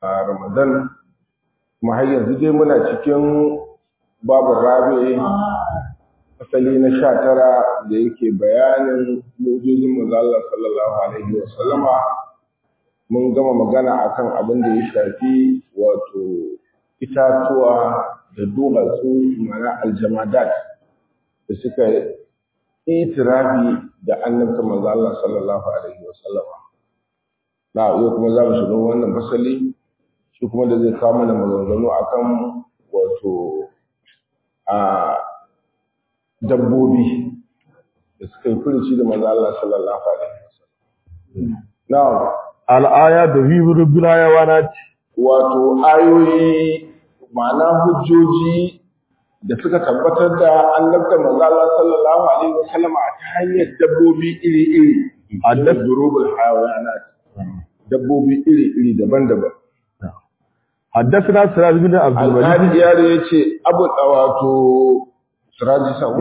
a Ramadan kuma har yanzu dai muna cikin babu rabi asali na sha tara da yake bayanin mujizin manzo Allah sallallahu alaihi wa sallama mun gama magana akan abin da ya shafi wato itatuwa da duwatsu mana aljamadat da suka itirafi da annabta manzo Allah sallallahu alaihi wa sallama na yau kuma za mu shiga wannan fasali shi kuma da zai kawo mana maganganu akan wato a dabbobi da suka yi furici da manzo Allah sallallahu alaihi wasallam na'am al'aya da fi rubbil hayawanat wato ayoyi ma'ana hujjoji da suka tabbatar da annabta manzo Allah sallallahu alaihi wasallam a ta hanyar dabbobi iri-iri Haddasa- durubul hayawanat dabbobi iri-iri daban-daban حدثنا سراج بن عبد الملك alƙali yaro ya ce abu wato siraji sa'u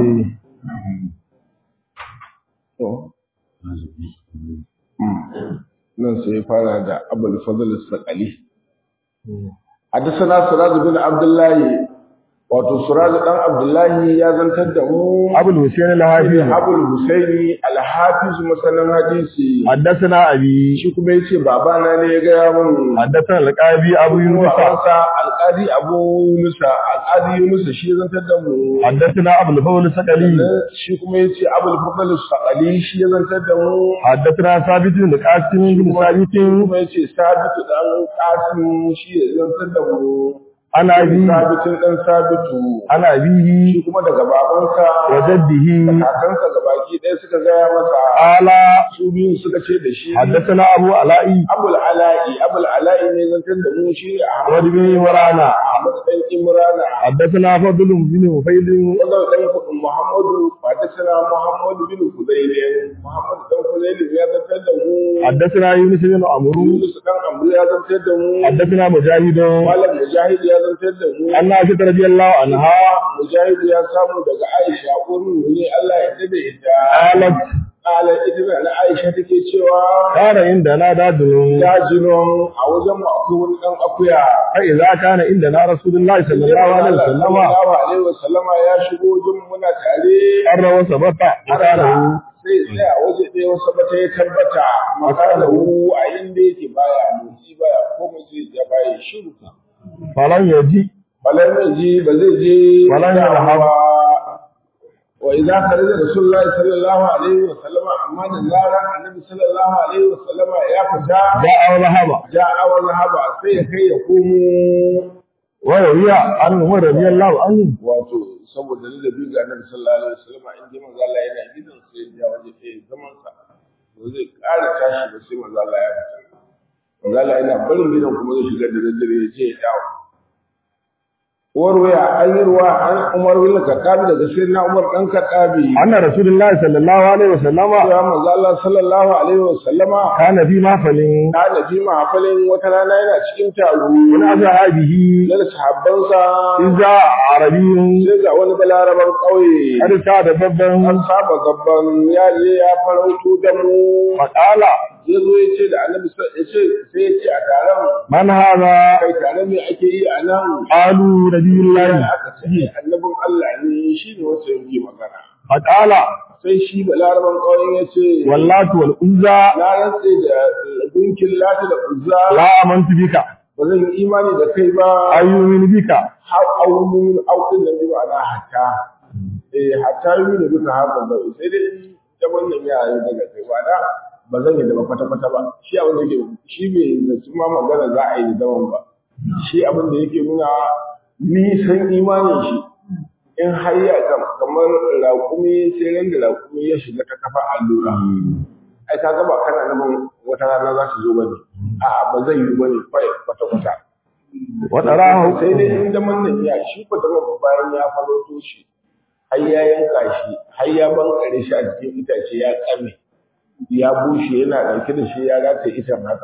To. nan sai ya fara da abul fadl saqali حدثنا سراج بن عبد الله wato Suraj dan Abdullahi ya zantar da mu أبو الحسين الحافظ Abul Husaini al-Hafiz masanin hadisi حدثنا أبي shi kuma yace babana ne ya gaya mun حدثنا القاضي أبو يونس Musa alqadi Abu Yunus alqadi Yunus shi ya zantar da mu حدثنا أبو الفضل السقلي shi kuma yace Abul Fadl Saqali shi ya zantar da mu حدثنا ثابت بن قاسم بن ثابت kuma yace Sabitu dan Qasim shi ya zantar da mu عن أبي Sabitin dan Sabitu عن أبيه shi kuma daga babansa وجده kakansa gabaki ɗaya suka gaya masa قال su biyun suka ce da shi حدثنا أبو علاء abul ala'i abul ala'i ne zantar da mu shi أحمد ahmad بن عمران ahmad dan imrana حدثنا فضل بن مفيد wannan dan kudin muhammadu hadisana muhammad bin fudayl muhammad dan fudayl ya zantar da mu حدثنا يونس بن عمرو yunus dan amru ya zantar da mu حدثنا مجاهد malam mujahid ya zantar da mu أن عائشة رضي الله عنها mujahid ya samu daga aisha urin ne Allah ya dade ita قالت ala ita na aisha take cewa كان عندنا دادن dajinon a wajen mu akwai wani dan akuya فإذا كان عندنا رسول الله صلى الله عليه وسلم sallallahu alaihi wasallama ya shigo wajen muna tare قر وثبت مكانه sai sai a waje ɗaya wasu bata ya tabbata makana hu a inda yake baya motsi baya komai zai ja baya shiru فلم يجي balan zai je ba zai je Balan ya dawa rahab. ba. wa idza kharaja rasulullahi sallallahu alaihi wasallama amma da zaran annabi sallallahu alaihi wasallama ya fita جاء وذهب ja'a wa zahaba sai ya kai ya komo وروي عن عمر رضي الله عنه wato saboda ladabi ga annabi sallallahu alaihi wasallam in dai manzo Allah yana gidan sai ya waje ɗaya zaman sa ba zai ƙara tashi ba sai manzo Allah ya fita manzo Allah yana barin gidan kuma zai shiga da daddare ya je ya dawo warwaya an yi ruwa an Umar bin Khattab daga sayyidina Umar dan Khattabi أن رسول الله صلى الله عليه وسلم ya manzo Allah sallallahu alaihi wasallama كان في محفل kana ji mahafalin wata rana yana cikin taro من أصحابه da sahabbansa إذا عربي sai ga wani balaraban ƙauye قد ساد بابا an saba gaban ya je ya farauto da mu فقال ya zo ya ce da annabi sa- ya ce sai ya ce a taron من هذا kai taron me ake yi a nan قالوا نبي sai الله aka ce annabin Allah ne shi ne wacce yake magana فقال sai shi balaraban ƙauyen ya ce واللات والعزى na rantse da gunkin lati da uzza لا آمنت بك ba zan yi imani da kai ba أيؤمن بك har aunin auɗin da bi ma'ana hatta eh hatta yi da duka haka ba sai dai ta wannan ya yi daga kai ba da ba zan yi da ba kwata kwata ba shi abin da yake shi bai zaci ma magana za a yi da zaman ba shi abin da yake nuna nisan imanin shi in har ya kam- kamar raƙumi sai ran da raƙumi ya shiga ta kafa allura ai ka ga ba kana nan wata rana za su zo bane a'a ba zai yi bane kwata kwata وتراه sai dai in da nan ya shi ko da bayan ya faloto shi har ya yanka shi har ya bankare shi a cikin itace ya kame ya bushe yana ɗauke da shi ya rata itan haka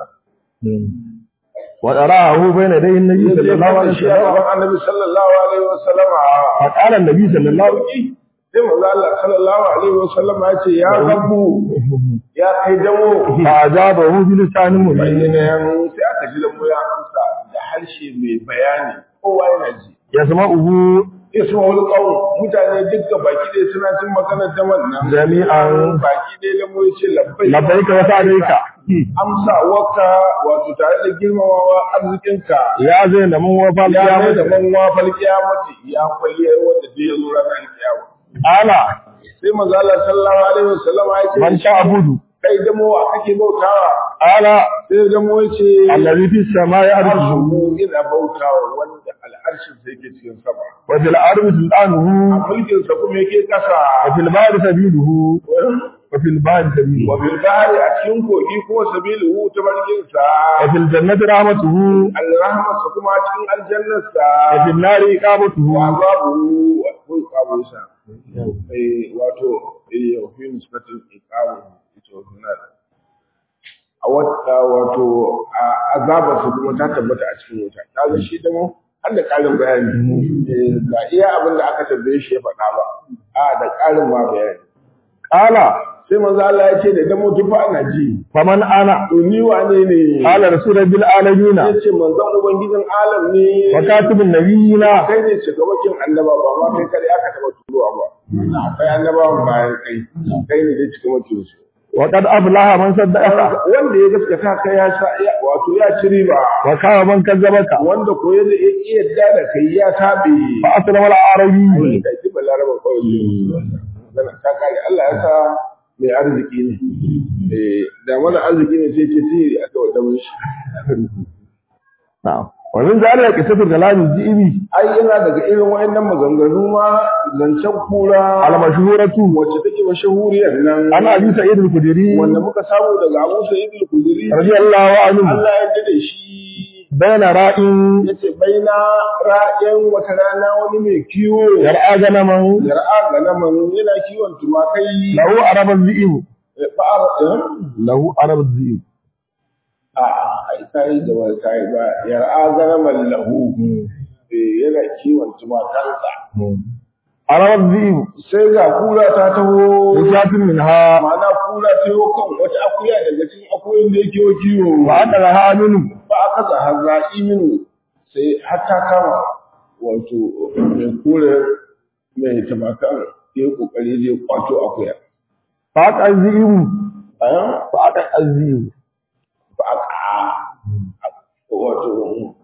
وتراه بين يدي النبي صلى الله عليه shi a وسلم gaban annabi sallallahu alaihi wasallam فقال النبي صلى الله عليه وسلم sai manzo Allah sallallahu alaihi wasallam ya ce ya rabbu ya kai damo فأجابه بلسان مبين bayyana sai aka ji da mu ya amsa harshe mai bayani kowa yana ji yasma'uhu isma wani ƙaun mutane dukkan baki ɗaya suna cin maganar da wannan Jami'an. baki ɗaya da mu ce labbai labbaika wa sa'alaika amsa waka wato tare da girmamawa arzikinka ya zai da mun wafa ya mai da kiyamata man wafal kiyamati ya kwalliya wanda zai zo ranar kiyama ala sai manzo Allah sallallahu alaihi wasallam ya ce man ta'budu kai da mu kake bautawa ala sai da mu yace allazi fi samai arshuhu arshu ina bautawa wanda al'arshin sai yake cikin sama wa fil ardi a sultanuhu mulkin sa kuma yake kasa wa fil bahri sabiluhu wa fil bahri sabiluhu wa bil bahri a cikin kogi ko sabilu ta barkin sa wa fil jannati rahmatuhu al-rahma sa kuma cikin aljannar sa wa fil nari iqamatuhu wa babu wa ko kawo sa eh wato eh fi nisbatul iqamu ita wannan a wata wato a azabar su kuma ta tabbata a cikin wuta kaga shi da mu har da karin bayani Eh, ba iya abin da aka tambaye shi ya faɗa ba a da karin ma bayani ala sai manzo Allah ya ce da damo tufa ana ji faman ana to ni wane ne ala rasulul bil alamin ya ce manzon ubangijin alam ne wa katibun nabiyina kai ne shugabakin annaba ba ma kai kare aka taba turowa ba akwai annabawan bayan kai kai ne dai shugabakin su wa qad aflaha man saddaqa wanda ya gaskata ka ya sa ya- wato ya ci riba wa kawa man kazzabaka wanda ko ya ya yadda da kai ya tabe fa aslama al arabi da ji balaraba kawai ne ta kare Allah ya sa mai arziki ne eh da mana arziki ne sai ce sihiri aka wada mun shi na'am wa min zalika qisatu kalam jibi ai yana daga irin wayannan maganganu ma zancen kura al mashhuratu wacce take mashahuriyar nan ana abi sa'id al khudri wanda muka samu daga Abu Sa'id al-Khudri radiyallahu anhu Allah ya yarda da shi bayna ra'in yace baina ra'ayin wata rana wani mai kiwo yar'a ganaman yar'a ga naman yana kiwon tumakai lahu arab zi'ib ba'ar lahu arab zi'ib a ai kai da wani kai ba yar'a ga naman lahu eh, yana kiwon tumakansa arab zi'ib sai ga kura ta taho shatin minha ma'ana kura ta yi kan wata akuya daga cikin akuyoyin da yake kiwo wa aqalaha minhu ba a kasa hazra'i minu sai har ta kama wato mai kore mai tabakan ya yi kokari zai kwato akuya fa aqal zi'ib a fa aqal zi'ib ba a ka wato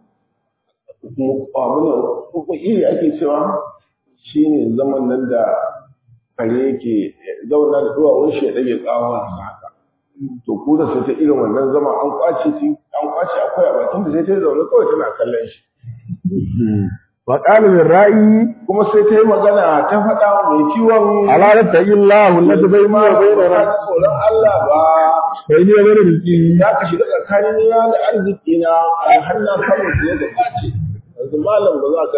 abinan ko iri ake cewa shine zaman nan da kare yake zauna da duwawun shi ya ɗage tsawon haka to ku da sai ta irin wannan zama an kwace shi an kwace akwai a bakin da sai ta zaune kawai tana kallon shi wa qala lir ra'i kuma sai ta yi magana ta faɗa wa mai kiwon ala ta'illahu alladhi bayna wa bayna ba ta tsoron Allah ba bayni wa bayna rizqi za ka shiga tsakanin na da arziki na a hannun samun su yadda ɓace yanzu malam ba za ka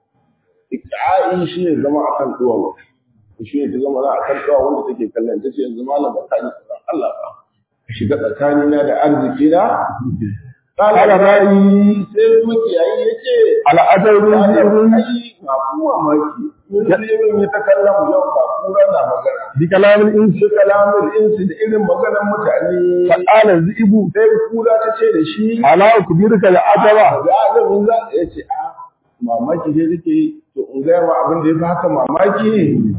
ika'ai shi ne zama akan duwawa shi ne ta zama za a kan duwa wanda take kallon ta ce yanzu malam ba ka ji tsoron Allah ba ka shiga tsakanin na da arziki na Kala ra'ayi sai makiyayi ya ce ala ajrun zi'ib ai ba kuma maki mun sai mun yi ta kallon yau ba kura na magana bi kalamil insi shi kalamin insi da irin maganar mutane fa qala zi'ib sai kura ta ce da shi ala ukbiruka al ajaba da azamin za ya ce a mamaki dai take to in gaya ma abin da ya fi haka mamaki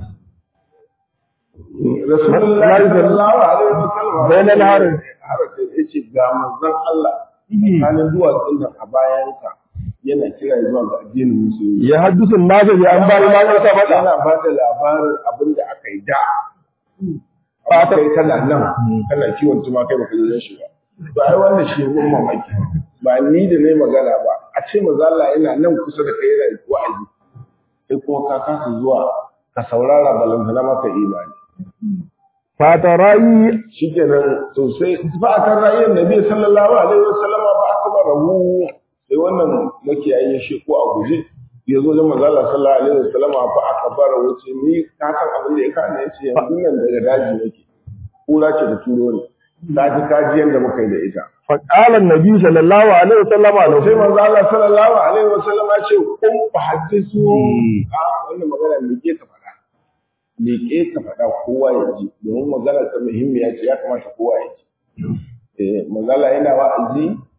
Rasulullahi sallallahu alaihi wasallam Bainal harin. harin ya ce ga manzon Allah tsakanin duwatsun nan a bayansa yana kira zuwa ga addinin musulmi ya haddusu an-nas bi anbari ma qad sabata yana ba da labarin abin da aka yi da ba ta kai kana nan kana kiwon tumakai baka yi shi ba to ai wannan shi ne mamaki ba ni da nayi magana ba a ce manzo Allah yana nan kusa da kai yana wa'azi sai kuma ka kasa zuwa ka saurara balantana maka imani fatarai shikenan to sai fa akan ra'ayin nabi sallallahu alaihi wasallama fa aka barahu sai wannan makiyayi ya sheko a guje ya zo da manzo Allah sallallahu alaihi wasallama fa aka bara wuce ni ka san abin da ya kana yace yanzu nan daga daji nake kura ce da turo ne ta ji kaji yanda muka yi da ita fa qala an-nabi sallallahu alaihi wasallam sai lahu manzo Allah sallallahu alaihi wasallama ya ce kun fa hadisu a wannan magana me ke ka faɗa me ke ka faɗa kowa ya ji domin magana ta muhimmiya ce ya kamata kowa ya ji eh manzo Allah yana wa'azi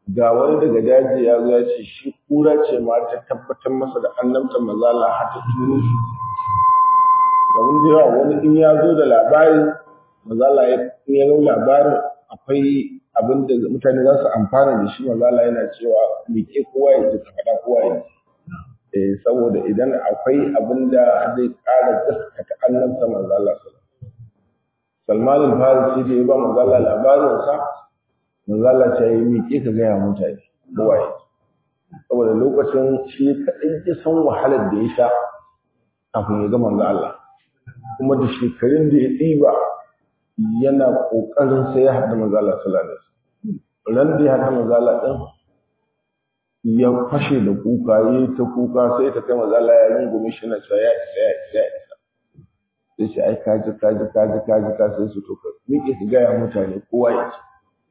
ga wani daga daji ya zo ya ce shi kura ce ma ta tabbatar masa da annabta mazala har ta turo shi domin da yawa wani in ya zo da labari mazala ya in ya zo labarin akwai abin da mutane za su amfana da shi mazala yana cewa miƙe kowa ya ji ka faɗa kowa ya ji eh saboda idan akwai abin da zai ƙara gaskata annabta mazala Salman al-Farisi da ya ba mazala labarinsa manzala ta yi miƙe ka gaya mutane kowaye saboda lokacin shi kaɗai ya san wahalar da ya sha kafin ya ga manzo Allah kuma da shekarun da ya ɗiba yana ƙoƙarin sai ya haɗa manzo Allah sallallahu alaihi wasallam ran da ya haɗa manzo Allah ɗin ya fashe da kuka ya ta kuka sai ta kai manzo Allah ya rungume shi na cewa ya isa ya isa ya isa sai shi ai kaji kaji kaji kaji ka sai su to ka miƙe ka gaya mutane kowa ya ce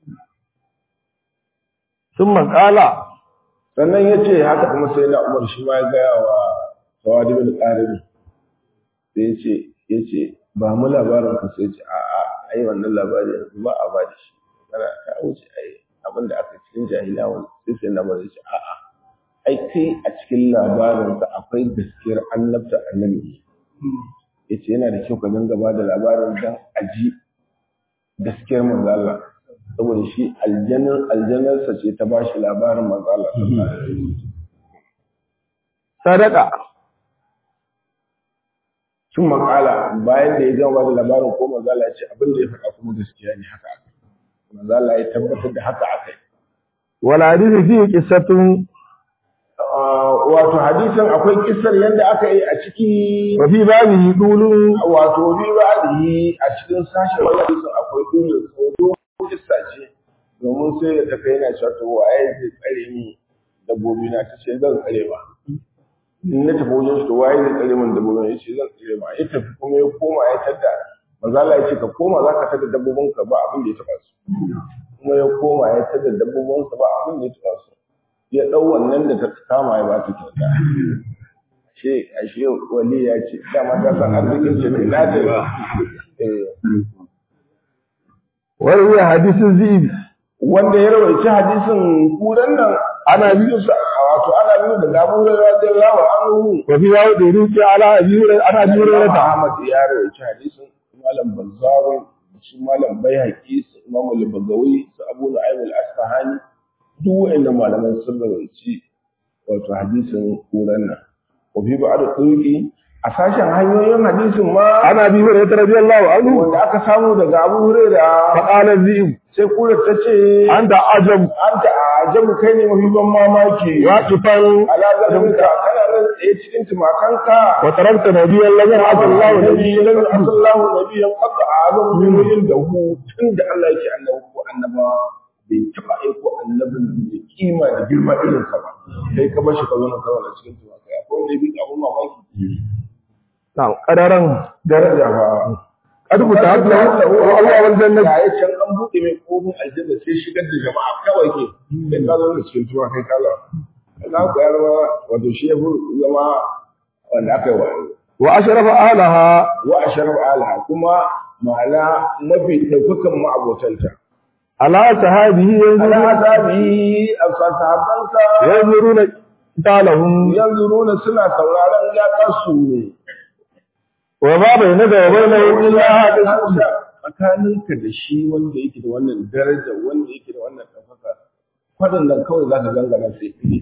ثم قال sannan ya ce haka kuma sai na umar shi ma ya gaya wa sawadi bin ƙarami sai ya ce ya ce ba mu labarin ku sai ce a a ai wannan labari yanzu ba a ba da shi kana ta wuce ai abin da aka cikin jahilawa sai sai na bari ce a a ai kai a cikin labarin ka akwai gaskiyar annabta annabi ya ce yana da kyau ka dinga ba da labarin dan aji gaskiyar manzo Allah saboda shi aljanin aljanarsa ce ta ba shi labarin matsala. sadaka Sun makala bayan da ya gama ba da labarin ko mazala ce abin da ya faɗa kuma gaskiya ne haka aka. Mazala ya tabbatar da haka aka yi. wal hadisi fi qissatun Wato hadisin akwai kissar yadda aka yi a ciki wa fi babihi qulun wato bi ba a cikin sashen wani hadisin akwai dole tsoro kissa ce domin sai da ta kai yana cewa to waye zai tsare min dabbobi na ta ce zan tsare ba in na tafi wajen shi to waye zai tsare min dabbobi na ya ce zan tsare ba ya tafi kuma ya koma ya tada mazala ya ce ka koma za ka tada dabbobin ka ba abin da ya taba su kuma ya koma ya tada dabbobin sa ba abin da ya taba su ya dau wannan da ta kama ya ba ta kyauta ashe ashe wali ya ce dama ta san arzikin ce mai lada ba wa hadisin zibi wanda ya rawaici hadisin kuran nan ana biyu sa wato ana biyu da Abu Hurairah radiyallahu anhu wa fi yawo da ruki ala abi hurairah ana abi Imam hurairah Ahmad ya rawaici hadisin Malam Bazzar shi Malam Baihaqi su Imam Al-Bagawi su Abu Nu'aym Al-Asfahani duk wa'annan malaman sun rawaici wato hadisin kuran nan wa fi ba'd turqi a sashen hanyoyin hadisin ma ana abi hurairah radiyallahu anhu wanda aka samu daga Abu Hurairah fa qala zib sai kurar ta ce anta ajab anta ajabu kai ne mafi ban mamaki waqifan ala zalika kana nan tsaye cikin tumakanka wa tarakta nabiyyan lam ya'tallahu nabiyyan nabiyyan sallallahu nabiyyan qad a'zamu min yin da hu tunda Allah yake annabi ko annaba bai taba aiko annabin da kima da girma irin sa ba sai ka bashi ka zo na zauna cikin tumakai akwai wanda ya bi abun mamaki na kadaran daraja fa qad kutahabna wa Allah wal jannah ya can an buɗe mai kofin aljanna sai shigar da jama'a kawai ke sai ka zo da cikin tuwa kai kala za ku ya zama wato shi ya fi zama wanda aka yi wa wa ashrafa ahliha wa asharaf alaha kuma ma'ana mafi ɗaukakan ma'abotanta ala sahabihi ala yanzuru asabi a sahabbansa yanzuruna talahum yanzu nuna suna sauraron gaƙarsu wa ma bainaka wa bainahu illa hadith Hamza tsakaninka da shi wanda yake da wannan daraja wanda yake da wannan ɗaukaka waɗannan kawai za ka gangana sai fili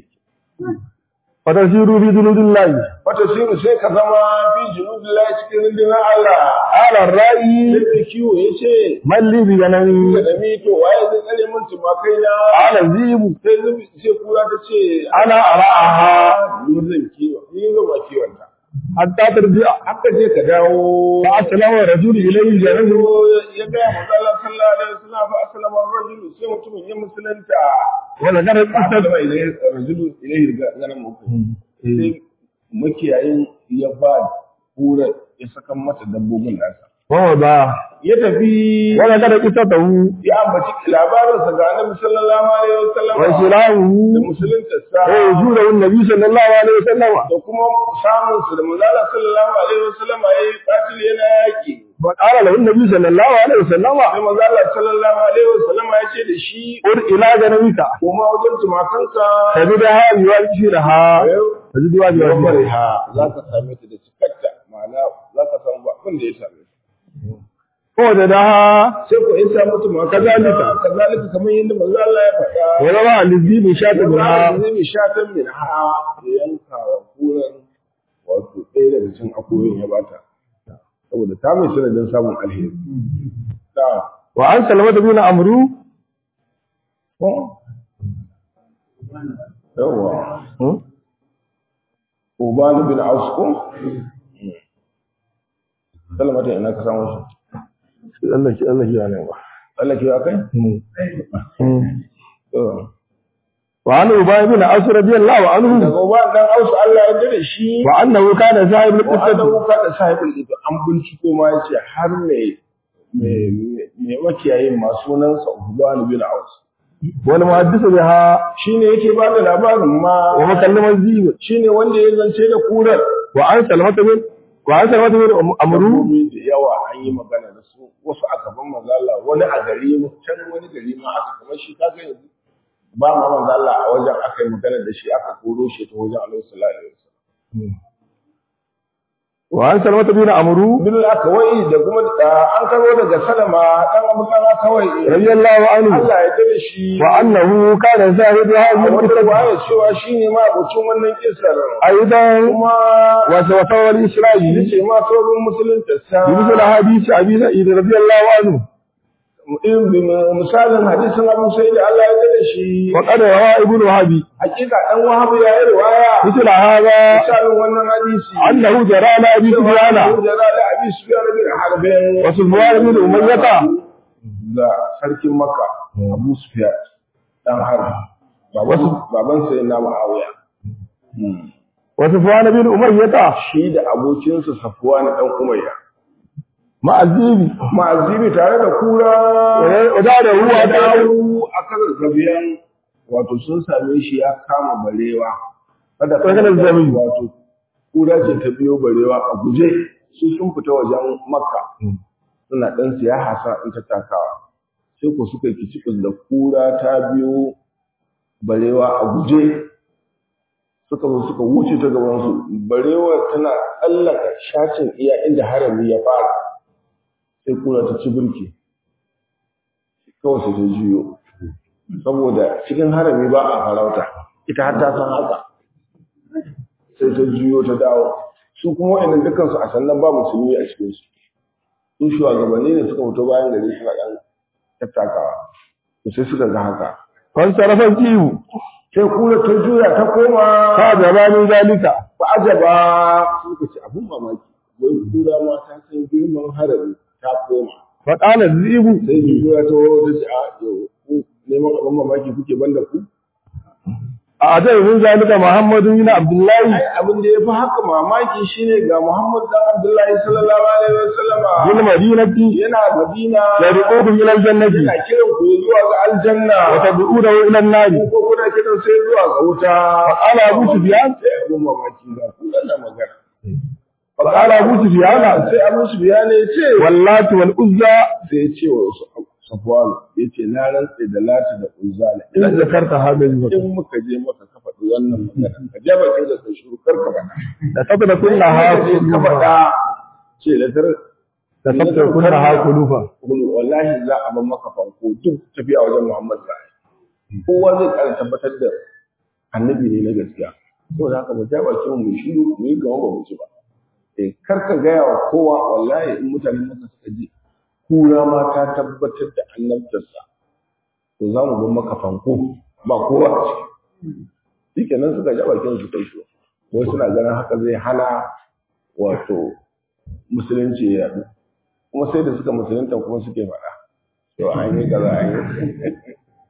wa tasiru bi dunudillahi wata siru sai ka zama fi junubillahi cikin rundunar Allah ala ra'i sai da kiwo ya ce malli bi ganami da mito waye zai tsare min tumakai na ala zibu sai zubi sai kura ta ce ana ara'aha ni zan kiwo ni zan ba kiwon ta hatta tarji'a haka je ka dawo fa aslama rajulu ilayhi janahu ya gaya manzala sallallahu alaihi wasallam fa aslama ar-rajulu sai mutumin ya musulunta wa zakara qissat aslama ilayhi ar-rajulu ilayhi ganan mutum sai makiyayin ya ba kura ya saka mata dabbobin nasa wa ba ya tafi wala kada qisatahu ya ambaci labarinsa ga annabi sallallahu alaihi wasallam wa da islamuhu musulunta sa wa yujudu an-nabi sallallahu alaihi wasallam da kuma samun su da manzala sallallahu alaihi wasallam yayi katil yana yaki wa qala lahu an-nabi sallallahu alaihi wasallam sai manzala sallallahu alaihi wasallam ya ce da shi ur ila ganamika kuma wajen tumakanka tajidaha yuwajiraha tajidaha yuwajiraha ha za ka same ta da cikatta ma'ana za ka samu ba abin da ya same ta ko da daha sai ko in samu tumakanka Kazalika. kazalika kamar yadda manzo Allah ya faɗa wa zama alizi shata minha zai mi shatan min ha da yanka wa kuran wato ɗaya daga cikin akoyin ya bata saboda ta mai sanadin samun alheri da wa an salmata bin amru ko yawa Uban bin Aus ko Salmata ina ka samu shi Allah ki Allah ki yana ba Allah ke kai to wa an ubay bin as radiyallahu anhu daga Uban dan Aus Allah ya dade shi wa annahu kana sahibul wa qissati annahu kana sahibul ito an binciko ma yace har ne mai makiyayin ma sunansa Uban bin Aus wal muhaddisu biha shine yake ba da labarin ma wa mukallaman zibi shine wanda ya zance da kurar wa an salmata bin wa an salmata bin amru dabbobi da yawa an yi magana da su wasu a gaban manzala wani a gari can wani gari ma aka kamar shi kaga yanzu ba ma manzala a wajen aka yi magana da shi aka koro shi ta wajen alaihi sallallahu alaihi wasallam wa an salmata bin amru bin akawai da kuma da an karo daga salama dan abu dan akawai radiyallahu anhu Allah ya dade shi wa annahu kana sahibu a hadhihi wata al-qissati waya cewa shine ma abocin wannan kisar aidan kuma wa sawata wal islahi yace ma sauran musulunta sa بمثل حديث أبي سعيد رضي الله عنه in bi misalin hadisin Abu Sa'id Allah ya dade shi وقد روى ابن وهب hakika dan wahabu ya yi riwaya مثل هذا misalin wannan hadisi أنه جرى على أبي سفيان Jara da Abi Sufyan bin Harb وسفيان بن أمية da sarkin Makka Abu Sufyan dan Harb baban baban sai na Muawiya وسفيان بن أمية shi da abokinsa Safwan dan Umayya مع الزيب ma'azibi tare da kura ودار هو ya دار dawo a kan zabiyan wato sun same shi ya kama barewa kada Sai kana zabi. wato kura ce ta biyo barewa a guje su sun fita wajen makka suna dan siya hasa in ta takawa sai ko suka yi kicikus da kura ta biyo barewa a guje suka zo suka wuce ta gaban su barewa tana tsallaka shacin iya inda harami ya fara sai kura ta ci birki kawai sai ta juyo saboda cikin harami ba a farauta ita har ta san haka sai ta juyo ta dawo su kuma wa'annan dukkan su a sannan ba musulmi a cikin su su shugabanni ne suka fito bayan gari suna dan tattakawa to sai suka ga haka فانصرف الزيب sai kura ta juya ta koma فأجاب من ذلك ba ajaba suka ce abun mamaki wai kura ma ta san girman harami ta koma فقال الزيب sai juya ta ta ce a yau ku neman abin mamaki kuke banda ku أعجب من ذلك محمد بن عبد الله ai abin da ya fi haka mamaki shine ga Muhammad dan Abdullahi sallallahu alaihi wasallama بالمدينة yana Madina يدعوكم إلى الجنة yana kiran ku zuwa ga aljanna وتدعونه إلى النار ko kuna kiran sai zuwa ga wuta فقال أبو سفيان sai abin mamaki ga ku na magana فقال أبو سفيان sai Abu Sufyan ya ce واللات والعزى sai ya ce wa Safwan ya ce na rantse da Lati da Uzza إذا ذكرت هذا الوقت in muka je maka ka faɗi wannan magana ka jaba kai da kai shuru kar ka faɗa لتتركنها ka faɗa ce da tar لتتركنها قلوبا Kulu wallahi za a bar maka fanko duk tafiya wajen Muhammad za a yi. Kowa zai ƙara tabbatar da annabi ne na gaskiya. Saboda haka mu ja baki mu shiru mu yi gama ba mu ci ba. Eh kar ka gaya wa kowa wallahi in mutane maka suka ji kura ma ta tabbatar da annabtarsa. To za mu bar maka fanko ba kowa a ciki. Shikenan suka ja bakin su kai shi. Wai suna ganin haka zai hana wato musulunci ya yaɗu. kuma sai da suka musulunta kuma suke faɗa to an yi kaza an yi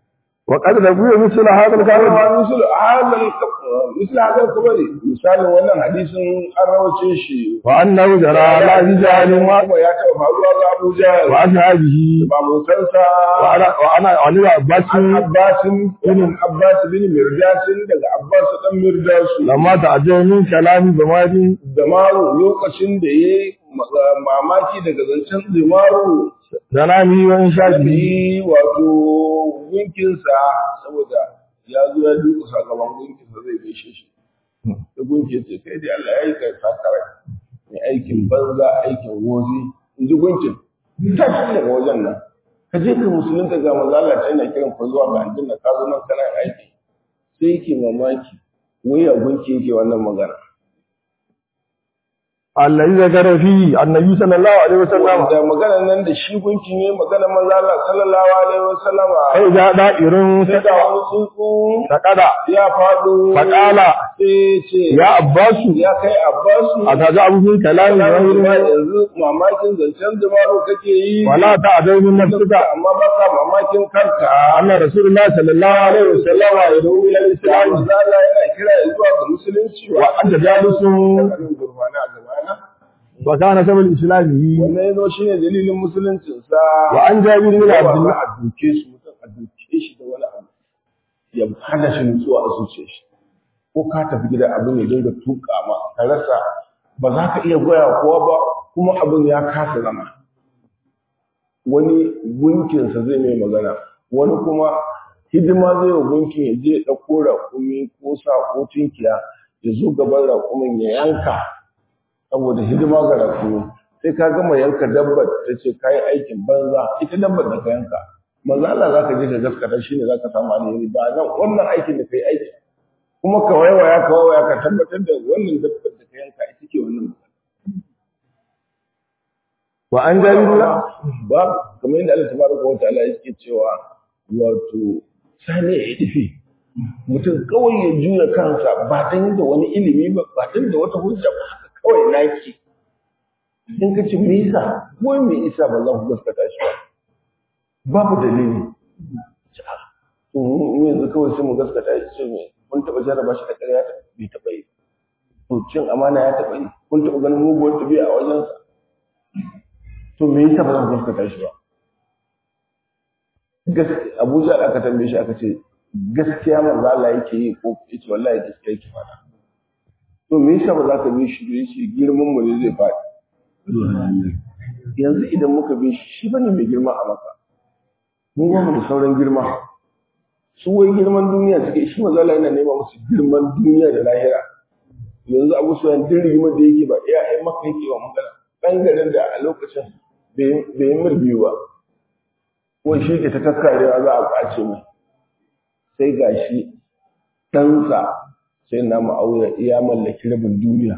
وقد روي مثل هذا الكلام Kama misal hadal misal hadal kabari misalin wannan hadisin an rawace shi وأنه جرى على أبي جهل kuma ya taɓa faruwa ga Abu Jahl وأصحابه ba mutansa وأنا وأنا وأنا عباس an Abbasin bin Abbas bin Mirdasin daga Abbas dan Mirdasu لما تعجب من كلام زماني da maru lokacin da yayi mamaki daga zancen zimaru زناني وإنشاده Shafi wato gunkinsa saboda ya zo ya duka sakamakon gunkinsa zai gaishe shi. Da gunki ce kai dai Allah ya yi kai sakara mai aikin banza aikin wozi in ji gunkin. Ta shi daga wajen nan. Ka je ka musulunta ga maza Allah ta yana kiran fa zuwa ga aljanna ka zo nan kana aiki. Sai yake mamaki wai ya gunki yake wannan magana. الذي ذكر فيه النبي صلى الله عليه وسلم Da magana nan da shi gunkin yayi magana maza Allah sallallahu alaihi wasallama. فإذا دائر Sai da wani tsuntsu فقد ya faɗo Faƙala. sai ce يا عباس ya kai abbasu أتجعل من كلام kana غير ma yanzu mamakin zancen dumaro kake yi ولا تعجب من نفسك amma ba ka mamakin kanka أن رسول الله صلى الله عليه وسلم يدعو إلى ya الإسلام manzala yana kira ya zuwa ga musulunci وأنت جالس Tsakanin gurbana a gabana وكان سبب الإسلام wannan yazo shine dalilin musuluncinsa وعن جابر بن عبد Yawa الله a duke shi mutum a duke shi da wani abu ya hana shi nutsuwa a zuciyar shi ko ka tafi gida abin ya dinga tuka ma ka rasa ba za ka iya goya kowa ba kuma abin ya kasa zama wani gunkinsa zai mai magana wani kuma hidima zai wa gunkin ya je ya ɗauko raƙumi ko sa ko tunkiya ya zo gaban raƙumin ya yanka saboda hidima ga raƙumi sai ka gama yanka dabbar ta ce ka yi aikin banza ita dabbar da ka yanka maza Allah za ka je ka gaskata shi ne za ka samu alheri ba nan wannan aikin da ka yi aiki kuma ka waiwaya ka waiwaya ka tabbatar da wannan dabbar da ka yanka ita ke wannan وعن جابر بن ba kamar yadda Allah tabaraka wa ta'ala yake cewa wato sani ya tafi mutum kawai ya juya kansa ba dan da wani ilimi ba ba dan da wata hujja ba haka kawai naki in ka ci me yasa ko me yasa ba za ku gaskata shi ba babu dalili to mu yanzu kawai sai mu gaskata shi sai me kun taba jarraba shi da ƙarya ta bai taba yi to cin amana ya taba yi kun taba ganin muguwar tabi'a a wajensa to me yasa ba za ku gaskata shi ba gaskiya Abuja da aka tambaye shi aka ce gaskiya manzo Allah yake yi ko yace wallahi gaskiya yake fada to me yasa ba za ka bi shi da shi girman mu ne zai faɗi yanzu idan muka bi shi shi bane mai girma a maka mu ba mu da sauran girma su wai girman duniya suke shi manzo Allah yana nema musu girman duniya da lahira yanzu Abu Sufyan din rigimar da yake ba iya ai maka yake wa magana dan garin da a lokacin bai yi mil biyu ba wai shi ke ta kakkarewa za a kwace mai sai ga shi ɗansa sai na ma'auya ya mallaki rabin duniya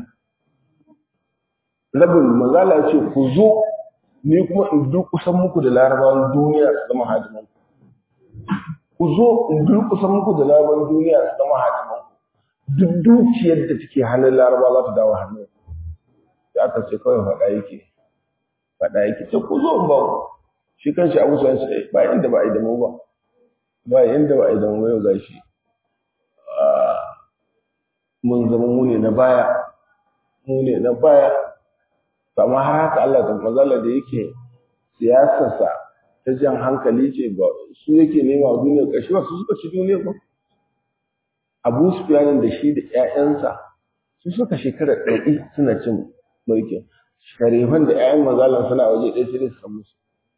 rabin mazala ce ku zo ni kuma in durkusan muku da larabawan duniya su zama hadiman ku zo in durkusan muku da larabawan duniya su zama hadiman duk dukiyar da take hannun laraba za ta dawo hannun da aka ce kawai faɗa yake faɗa yake ce ku zo in ba ku shi kanshi abu sa sai ba inda ba a yi da mu ba ba inda ba a yi da mu yau gashi mun zama mu ne na baya mu ne na baya amma har haka Allah ta mazala da yake siyasarsa ta jan hankali ce ba su yake nema a duniya ƙarshe ba su suka ci duniya ba Abu Sufyan da shi da ƴaƴansa su suka shekara ɗari suna cin mulkin sharifan da ƴaƴan mazalan suna waje ɗaya sai da su samu su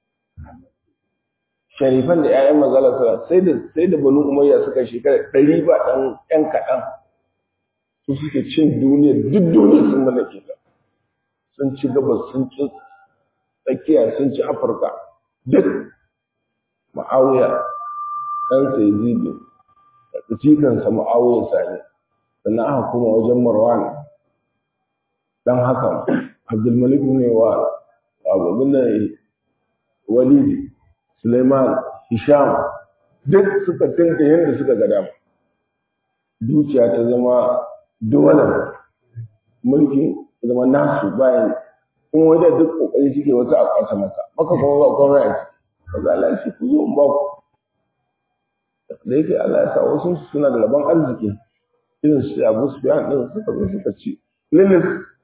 sharifan da ƴaƴan mazalan suna sai da sai da banu umayya suka shekara ɗari ba ɗan ƴan kaɗan su suke cin duniya duk duniya sun mallake ta sun ci gabas sun ci tsakiya sun ci afirka duk ma'awiya ɗansa yazidu da cikinsa ma'awiya sani sannan aka kuma wajen marwan dan haka abdulmalik ne wa abubin da walidi suleiman hisham duk suka tinka yadda suka ga dama dukiya ta zama dole mulki ta zama nasu bayan in wajen duk kokari suke wata a kwata maka maka kuma ba komai a ciki ba za a shi ku zo in ba ku da yake Allah ya sa wasu suna da rabon arziki irin su Abu Sufyan din suka zo suka ci lilis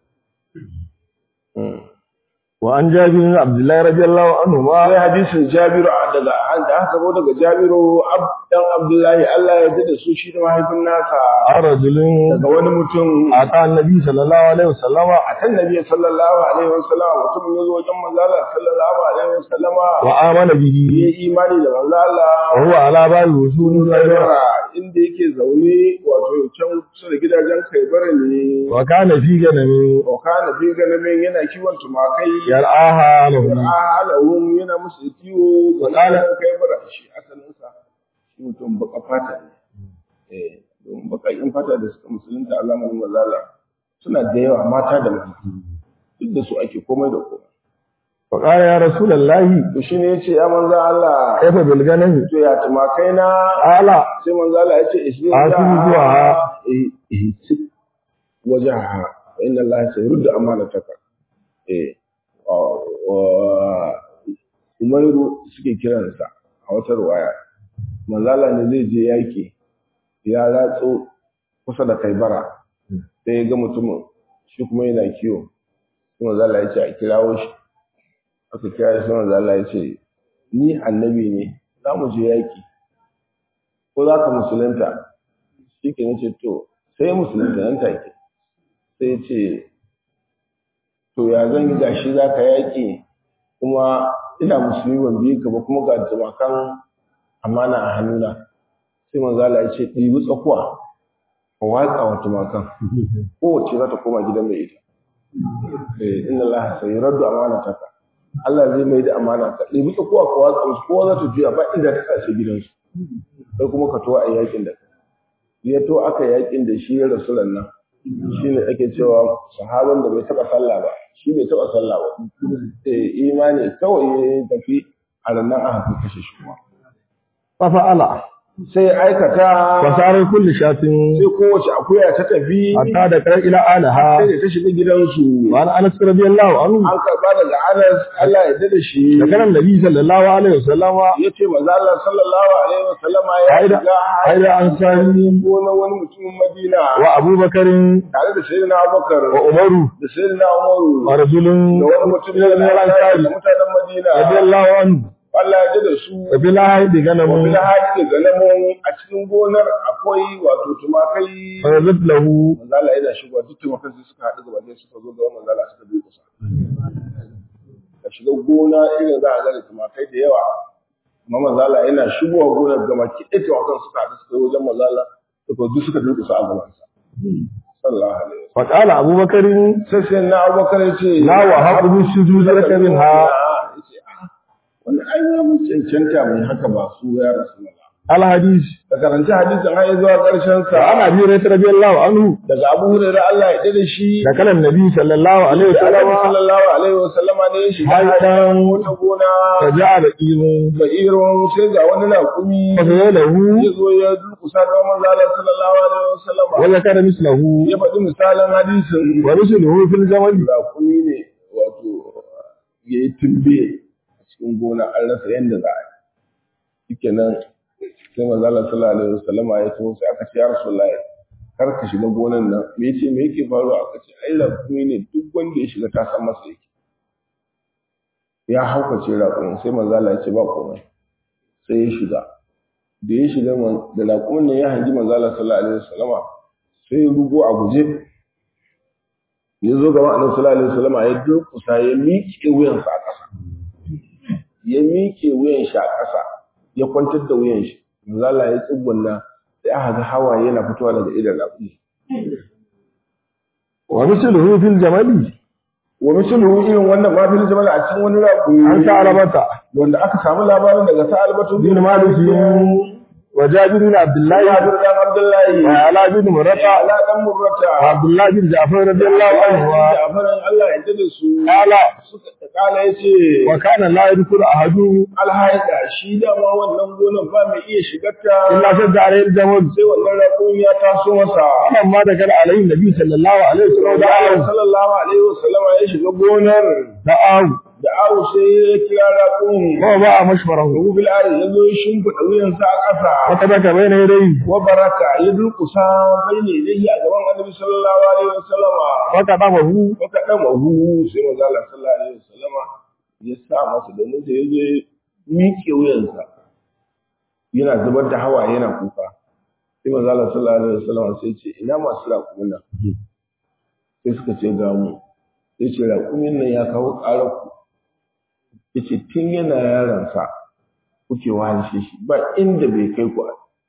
wa an jabi bin abdullahi radiyallahu anhu ma sai hadisin Jabiru daga da aka zo daga Jabiru dan Abdullahi Allah ya da su shi da mahaifin nasa rajulin daga wani mutum ata annabi sallallahu alaihi wasallama akan Nabi sallallahu alaihi wasallam mutum ya zo wajen manzo Allah sallallahu alaihi wasallama wa amana bihi ya imani da manzo Allah wa huwa ala babi wusuli Kaibara inda yake zaune wato can kusa da gidajen Kaibara ne wa kana fi ganami wa kana fi ganamin yana kiwon tumakai yar'aha lahu alahum yana musu kiwo ga Wala- gidajen Kaibara shi asalin sa shi mutum baka fata ne eh don baka in fata da suka musulunta a zamanin mazala suna da yawa mata da mata duk da su ake komai da komai wa qala ya rasulullahi to shine yace ya manzo Allah kaifa bil ganami to ya tumakai na ala sai manzo Allah ya ce ismi Asibi zuwa ha. eh eh sik wajaha wa inna Allah sayurdu amanataka eh wa- wa- Umairu suke kiransa a wata ruwaya manzo Allah ne zai je yaki ya ratso kusa da Kaibara sai ya ga mutumin shi kuma yana kiwo sai manzo Allah ya ce a kirawo shi aka kira shi sai manzo Allah ya ce ni annabi ne za mu je yaki ko za ka musulunta shi ke nace to sai ya musulunta nan take sai ya ce to ya zan yi gashi za ka yaƙi kuma ina musulmi ban biyu ka ba kuma ga jamakan amana a hannuna sai manzala ya ce ɗibi tsakuwa ka watsa wa tumakan kowace za ta koma gidan mai ita eh inna allaha sayyiraddu amanataka Allah zai mai da amana ka ɗibi tsakuwa ka watsa musu kowa za ta juya ba inda ta sace gidansu sai kuma ka to a yakin da kai ya to aka yakin da shi ya rasu nan shi ne ake cewa sahabin da bai taɓa sallah ba shi bai taɓa sallah ba eh imani kawai ya tafi a ranar aka kashe shi kuma fa fa'ala sai aikata wa sare kulli shatin sai kowace akuya ta tafi hatta da kar ila alaha sai da ta shiga gidansu wa an anas radiyallahu anhu an karɓa daga Anas Allah ya yarda da shi da kanan nabi sallallahu alaihi wasallama ya ce maza Allah sallallahu alaihi wasallama ya haida shiga haida ansari gonar wani mutumin Madina wa abubakarin tare da sayyidina Abubakar wa umaru da sayyidina Umaru wa rajulun da wani mutum min da al-ansari mutanen Madina radiyallahu anhu Allah ya da su wa bil haidi wa ganamun bil haji da galamun a cikin gonar akwai wato tumakai fa yazid lahu manzo Allah yana shigowa duk tumakan sai suka haɗu gaba ɗaya suka zo ga manzo Allah suka bi kusa ka shiga gona irin za a ga da tumakai da yawa amma manzo Allah yana shigowa gonar gama ki ɗaya tumakan suka haɗu suka yi wajen manzo Allah suka duk suka durƙusa a gaban sa sallallahu alaihi wasallam fa qala abubakarin sai sai na Abubakar ya ce la wa haqu sujud laka minha yace ah wannan ai ya mun cancanta mai haka ba su ya rasulullah al hadith ka karanci hadisin har ya zuwa ƙarshen wa sa ana bi radiyallahu anhu daga Abu Hurairah Allah ya dade shi da kanan nabi sallallahu alaihi da Annabi wasallama sallallahu alaihi wasallam ne ya shiga haitan wata gona fa ja'a da qimun da irin sai ga wani laƙumi fa lahu ya zo ya durkusa ga manzo Allah sallallahu alaihi wasallam wa zakara mislahu ya faɗi misalan hadisin wa rusuluhu fil jamal laƙumi ne wato ya yi tumbe a cikin gona an rasa yadda za a yi shikenan sai manzo Allah sallallahu alaihi wasallam ya taho sai aka ce ya rasulullahi kar ka shiga gonan nan me yace me yake faruwa aka ce ai laƙumi ne duk wanda ya shiga ta san masa yake ya haukace raƙumin sai manzo Allah ya ce ba komai sai ya shiga da ya shiga man- da raƙumin nan ya hangi manzo Allah sallallahu alaihi wasallama sai ya rugo a guje ya zo gaba annabi sallallahu alaihi wasallama ya durƙusa ya miƙe wuyansa a ƙasa ya miƙe wuyan shi a ƙasa ya kwantar da wuyan shi manzo Allah ya tsugunna sai aka ga hawaye yana fitowa daga idan raƙumi wa misluhu fil jamali wa misluhu irin wannan ma fil jamal a cikin wani raƙumi an ta alabata wanda aka samu labarin daga sa'albatu bin malik wa jabir bin abdullah ya bir dan Abdullahi wa ala bin murata ala dan murrata wa abdullah bin ja'far radiyallahu anhu wa Jafarin Allah ya da su qala suka kala yace wa kana la yadkhulu ahadu alhaida shi da ma wannan gonan ba mai iya shigarta illa shadda alayhi al-jamal sai wannan rakun ya taso masa amma da kana alayhi nabi sallallahu alaihi wasallam da Allah sallallahu alaihi wasallama ya shiga gonar da'ahu da awu sai ya kira raƙun ووضع مشبره Rubu bil ari ya zo ya shimfiɗa wuyansa a ƙasa وتبك بين يديه wa baraka ya durƙusa bai ne dai a gaban annabi sallallahu alaihi wasallama وكتبه maka dan mahu sai manzo Allah sallallahu alaihi wasallama ya sa masa domin da ya zo ya miƙe wuyansa yana zubar da hawa yana kuka sai manzo Allah sallallahu alaihi wasallama sai ce ina masu raƙumin nan sai suka ce ga mu sai ce raƙumin nan ya kawo ƙarar ku yace tun yana yaransa kuke wahalshe shi ba inda bai kai ku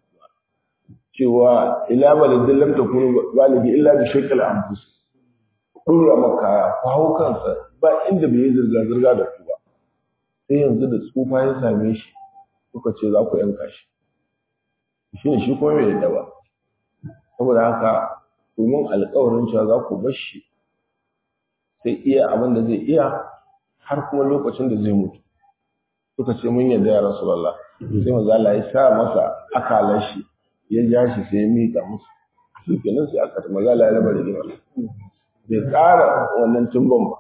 cewa ila baladin lam takunu baligi illa bi shakal anfus dora maka ku hau kansa ba inda bai yi zirga zirga da ku ba sai yanzu da tsufa ya same shi kuka ce za ku yanka shi shi ne shi kuma bai yadda ba saboda haka domin alƙawarin cewa za ku bar shi sai iya abin da zai iya har kuma lokacin da zai mutu suka ce mun yarda ya rasulullah sai manzo Allah ya sa masa akalar shi ya ja shi sai ya mika musu shi kenan sai aka manzo Allah ya raba rigima bai ƙara wannan tumbon ba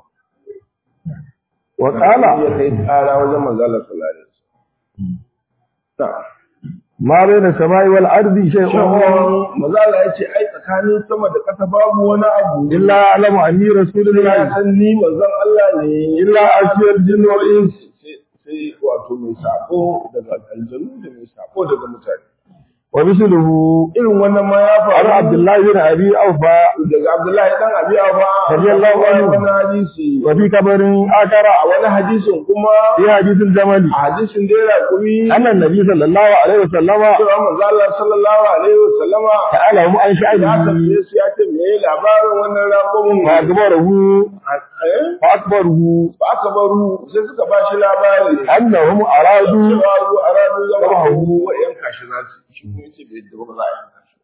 وقال ya kai ƙara wajen manzo Allah sallallahu alaihi wasallam ta ما بين السماء والأرض شيء shawon manzo Allah ya ce ai tsakanin sama da ƙasa babu wani abu إلا أعلم أني رسول ya الله san ni manzon Allah ne إلا أشياء الجن والإنس sai sai wato mai sako daga aljanu da mai sako daga mutane ومثله irin wannan ma ya عن faru عبد الله بن أبي أوفى daga Abdullahi dan Abi Afa Radiyallahu anhu. wani hadisi وفي كبر آخر a wani hadisin kuma في حديث الجمل a hadisin da ya kumi أن النبي صلى الله عليه وسلم cewa manzo Allah sallallahu alaihi wasallama سألهم عن ya شأنه tambaye su ya ce me labarin wannan raƙumin فأخبره eh فأخبره ba aka baru sai suka ba shi labari أنهم أرادوا cewa ru aradu zama Zama hagu wa yanka shi za su shi kuma yace bai yadda ba za a yanka shi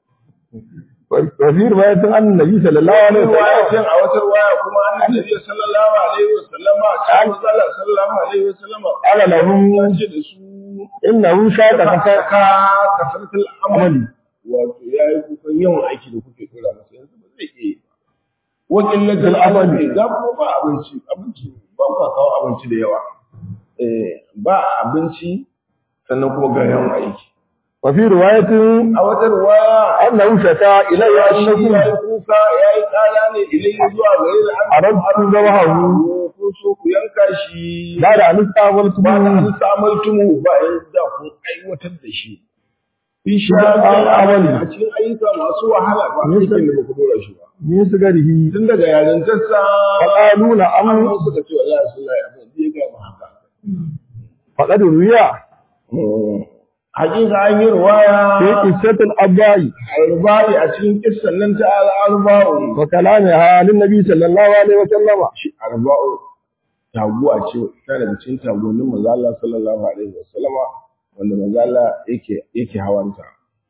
وفي رواية أن النبي صلى الله عليه riwaya وسلم cin a wata riwaya kuma annabi sallallahu alaihi wasallama sai Allah sallallahu alaihi wasallama قال لهم ya ce da su إنه شاء ka كفر ka kasartul amali wato yayi kukan yawan aiki da kuke tura masa yanzu ba zai iya ba wakin lajal amali ga kuma ba abinci abinci ba ku kawo abinci da yawa eh ba abinci sannan kuma ga yawan aiki وفي رواية a wata riwaya أنه شكا إلي ya shi ya أنكم yi kuka ya yi kara ne idan zuwa gare da an أردتم ذبحه ko so ku yanka shi بعد أن ba da استعملتموه an samaltumu ba da kun aiwatar da shi fi an amali. a cikin ayyuka masu wahala ba Nisa- aikin da ba ku dora shi ba من صغره tun daga yarintarsa فقالوا نعم amma suka ce wallahi sun lai abin da ya ga mu haka فقد روي hakika an yi ruwaya في قصة الأباء albari a cikin kissan nan ta al'arba'u وكلامها للنبي صلى الله عليه وسلم shi arba'u taguwa ce ta daga cikin tagonin manzo Allah sallallahu alaihi wasallama wanda manzo Allah yake yake hawanta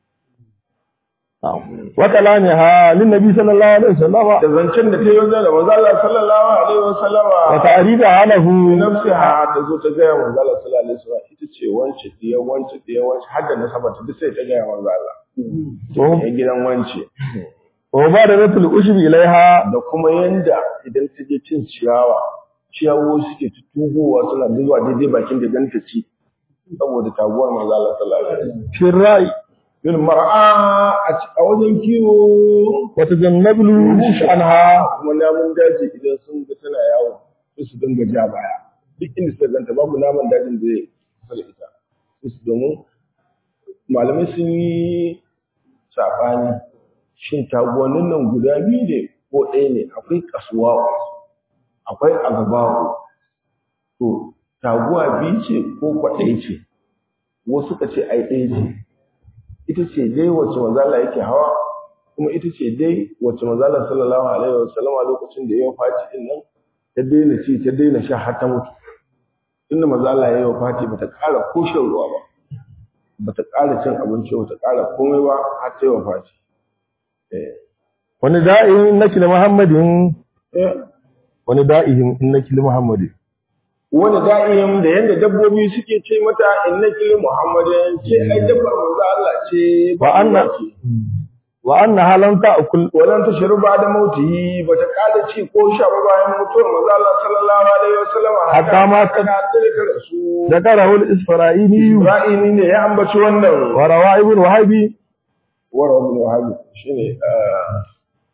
وكلامها للنبي صلى الله عليه وسلم da zancen da ta yi wajen da manzo Allah sallallahu alaihi wasallama وتعريفها له nafsiha ta zo ta gaya manzo Allah sallallahu alaihi wasallam ita ce wance diya wance diya wance har da nasaba ta duk sai ta gaya manzo Allah وهو- ya gidan wance ومبادرة الأشب إليها da kuma yanda idan ta je cin ciyawa ciyawo suke tutugowa suna zuwa daidai bakin da dan ta ci saboda taguwar manzo Allah sallallahu alaihi wasallam في الرأي bil mar'a a ci- a wajen kiwo وتجنب الوحوش عنها kuma namun daji idan sun ga tana yawo sai su dinga ja baya duk inda suka ganta babu naman dajin da zai kusa da ita sai su domin malamai sun yi saɓani shin taguwannin nan guda biyu ne ko ɗaya ne akwai kasuwa akwai agabawo to taguwa biyu ce ko kwaɗai ce wasu ka ce ai ɗaya ce ita ce dai wacce manzala yake hawa kuma ita ce dai wacce manzala sallallahu alaihi wa sallam a lokacin da ya yi fati din nan ta daina ci ta daina sha har ta mutu inda manzala ya yi fati bata ƙara ko shan ruwa ba bata ƙara cin abinci bata ƙara komai ba har ta yi fati eh وندائهم إنك لمحمد eh وندائهم إنك لمحمد wani da'im da yanda dabbobi suke ce mata innaki muhammadin ce ai dabbar manzo Allah ce wa anna ce wa annaha lam ta'kul walan tashru ba'da mautihi bata kada ci ko sha ba bayan mutuwar manzo Allah sallallahu alaihi wasallam Hatta ma ta- kana da rasu ذكره الإسفرائيلي ra'ini ne ya ambaci wannan وروى ابن وهبي wara ibn wahab shine ah,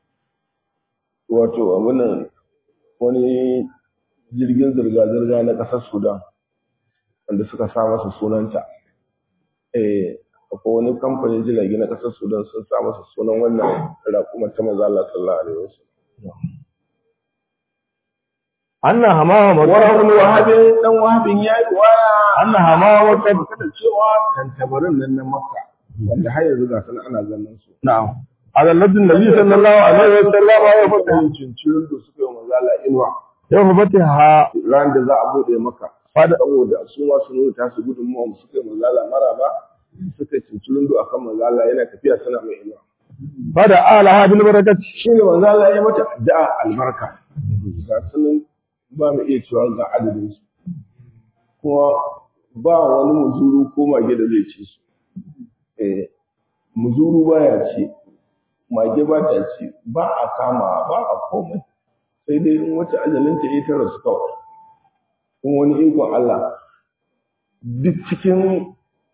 wato abunan wani jirgin zirga-zirga na ƙasar Sudan wanda suka sa masa sunanta eh akwai wani kamfanin jirage na ƙasar Sudan sun sa masa sunan wannan raƙumar ta manzo Allah sallallahu alaihi wasallam أن همام wara ibn wahab dan wahabin yayi waya أن همام kada cewa tantabarin nan na Makka wanda har yanzu ga sanan ana ganin su نعم على النبي النبي صلى الله عليه وسلم يفتح yin cincirin da suka yi manzo Allah inuwa يوم فتحها ran da za a bude maka Fada- saboda su ma su nuna tasu gudunmuwa mu suka yi manzala mara ba suka cinci lundu akan manzala yana tafiya suna mai inuwa فدعا لها بالبركة shi ne manzala ya mata addu'a albarka ga sunan ba mu iya cewa ga adadin su kuma ba wani muzuru ko mage da zai ci su eh muzuru baya ci mage ba ta ci ba a kama ba a komai sai dai in wata ajalinta ya tara su kawai kuma wani ikon Allah duk cikin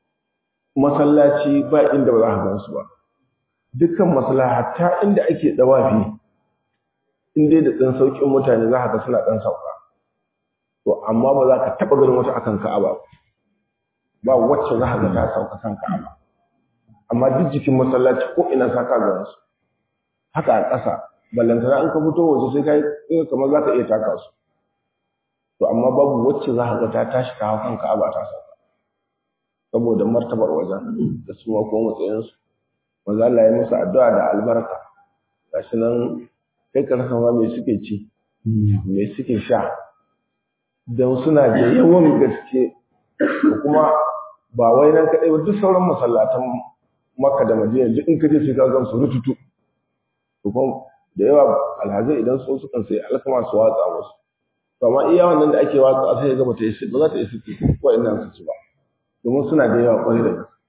masallaci ba inda ba za ka gansu ba dukkan masallaci hatta inda ake dawafi in dai da ɗan sauƙin mutane za ka ga suna ɗan sauka to amma ba za ka taɓa ganin wata akan ka'aba ba ba wacce za ka ga ta sauka kan ka'aba amma duk jikin masallaci ko ina sa ka ga su haka a ƙasa ballantana in ka fito waje sai ka yi kamar za ka iya taka su to amma babu wacce za ka ga ta tashi ta hau kan ka'aba ta sauka saboda martabar wajen da su ko matsayinsu manzo Allah ya musu addu'a da albarka gashi nan kai ka rasa ma me suke ci me suke sha don suna da yawan gaske da kuma ba wai nan kaɗai ba duk sauran masallatan Makka da Madina duk in ka je sai ka gan su rututu to kuma da yawa alhazai idan so sukan sai alkama su watsa musu to amma iya wannan da ake watsa sai ya ga bata yi ba za ta yi suke ko ina su ci ba domin suna da yawa kwarai da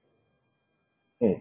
gaske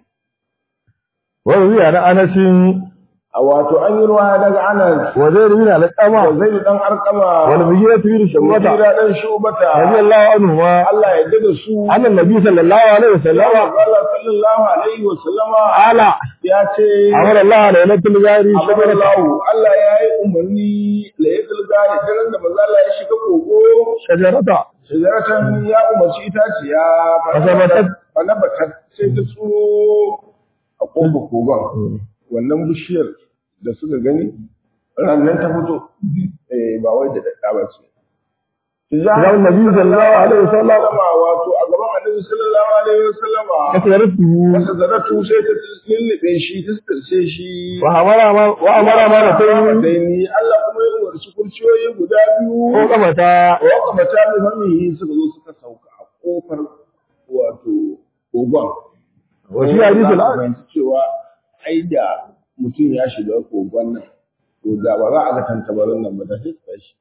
وروي عن أنس a wato an yi ruwa daga Anas وزيد بن da القمة Zaid dan Arkama والمجيرة بن da شعبة Mugira dan Shubata رضي الله عنهما Allah ya yarda da su أن النبي صلى الله عليه وسلم Allah sallallahu alaihi wa sallama قال ya ce أمر الله ليلة الغار Amar شجرة Allah Allah ya yi umarni layatul gari daren da manzo Allah ya shiga kogo شجرة shajaratan ya umarci itaciya Fasabatat. fanabatat sai ta tsuro a kogo kogon wannan bishiyar da suka gani rannan ta fito eh ba wai da dadda ba ce Zan Nabi sallallahu alaihi wasallam wato a gaban Annabi sallallahu alaihi wasallam كسرته wata zaratu sai ta lullube shi ta tsirce shi وأمر ما وأمر ما نتين ni Allah kuma ya umarci kurciyoyi guda biyu وقمتا wa kuma ta bi famihi suka zo suka sauka a kofar wato kogon وفي حديث الآن fahimci cewa ai da mutum ya shiga kogon nan to da ba za a ga tantabarin nan ba da sai su tashi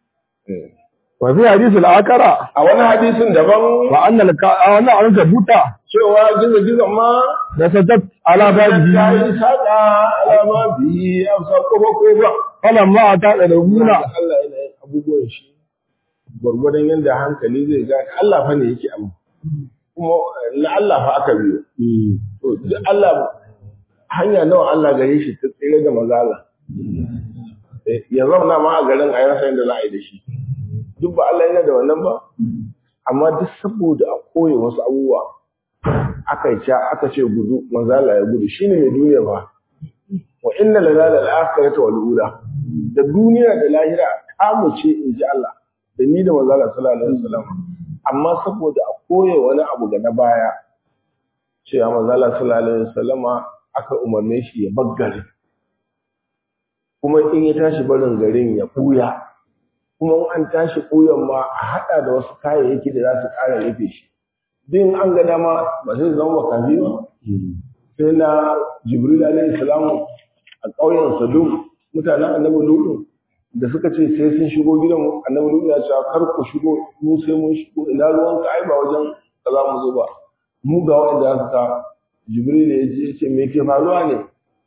وفي حديث الآخرة a wani hadisin daban وأن الك وأن العنكبوت cewa gizo-gizon ma نسجت على ta بابه yi saƙa alama biyi a sa kofa kofa فلما أتى الأولى Allah yana yin abubuwan shi gwargwadon yadda hankali zai gane Allah fa ne yake abu kuma na Allah fa aka biyo to duk Allah hanya nawa Allah gare shi ta tsere da mazala ya zauna ma a garin a rasa yadda za a yi da shi duk ba Allah yana da wannan ba amma duk saboda a koya wasu abubuwa aka yi ca aka ce gudu mazala ya gudu shine mai duniya ba wa inna lana lal akhirati wal ula da duniya da lahira kamu ce in ji Allah da ni da manzala sallallahu alaihi wasallam amma saboda a koya wani abu ga na baya cewa manzala sallallahu alaihi wasallama aka umarne shi ya baggare kuma in ya tashi barin garin ya buya kuma in an tashi buyan ma a hada da wasu kayayyaki da za su ƙara rufe shi din an ga dama ba zai zama makafi ba sai na jibril alaihi salamu a ƙauyen sadum mutanen annabi lutu da suka ce sai sun shigo gidan annabi lutu ya ce kar ku shigo mu sai mun shigo ina ruwan ka ai ba wajen da za mu zo ba mu ga wanda aka ka jibril ya je ce me ke faruwa ne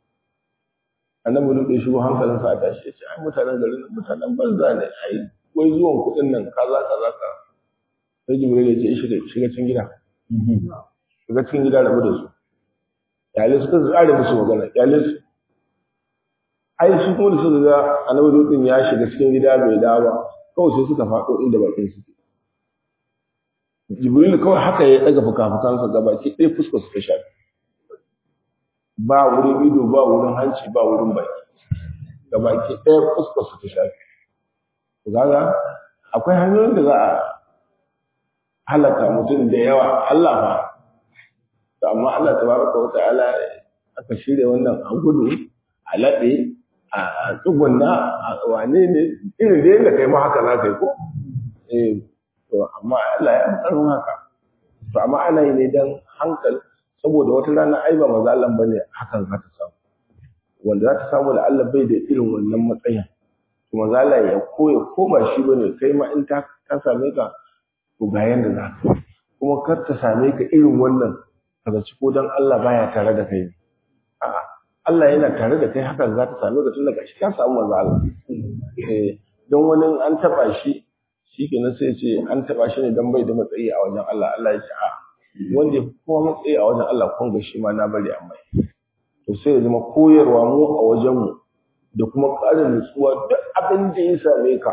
annabi duk ya shigo hankalin sa a tashi ya ce ai mutanen garin nan mutanen banza ne ai wai zuwan kuɗin nan kaza kaza ka sai jibril ya ce shiga shiga cikin gida shiga cikin gida rabu da su yale suka tsare musu magana yale su ai su kuma da suka ga annabi duk ya shiga cikin gida bai dawo ba kawai sai suka faɗo inda bakin suke jibril kawai haka ya daga fuka-fukansa gabaki ɗaya fuskar su ta shafi ba wurin ido ba wurin hanci ba wurin baki gabaki ɗaya fuskar su ta shafi kaga akwai hanyoyin da za a halaka mutum da yawa Allah fa to amma Allah tabaraka wa ta'ala aka shirya wannan a gudu a laɗe a tsugunna a wane ne irin da yadda kai ma haka za ka yi ko eh to amma Allah ya tsaron haka to amma ana yi ne dan hankali saboda wata rana ai ba maza Allah bane hakan za ta samu wanda za ta samu da Allah bai da irin wannan matsayin to maza Allah ya koya ko ba shi bane kai ma in ta ta same ka to ga yanda za ka kuma kar ta same ka irin wannan kaga ci ko dan Allah baya tare da kai a'a Allah yana tare da kai hakan za ta same ka tun daga shi ka samu maza Allah eh don wani an taba shi shikenan sai ce an taba shi ne dan bai da matsayi a wajen Allah Allah ya ce a wanda ya kowa matsayi a wajen Allah kun ga shi ma na bari amma to sai ya zama koyarwa mu a wajen mu da kuma ƙarin nutsuwa duk abin da ya same ka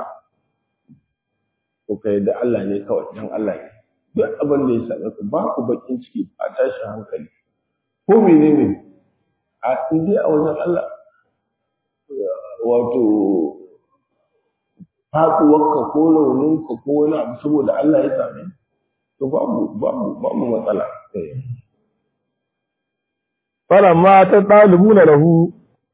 to kai da Allah ne kawai dan Allah ne duk abin da ya same ka ba ku bakin ciki ba tashin hankali ko menene a indai a wajen Allah wato faɗuwarka ko rauninka ko wani abu saboda Allah ya same to babu babu babu matsala falamma ta ɗalibuna lahu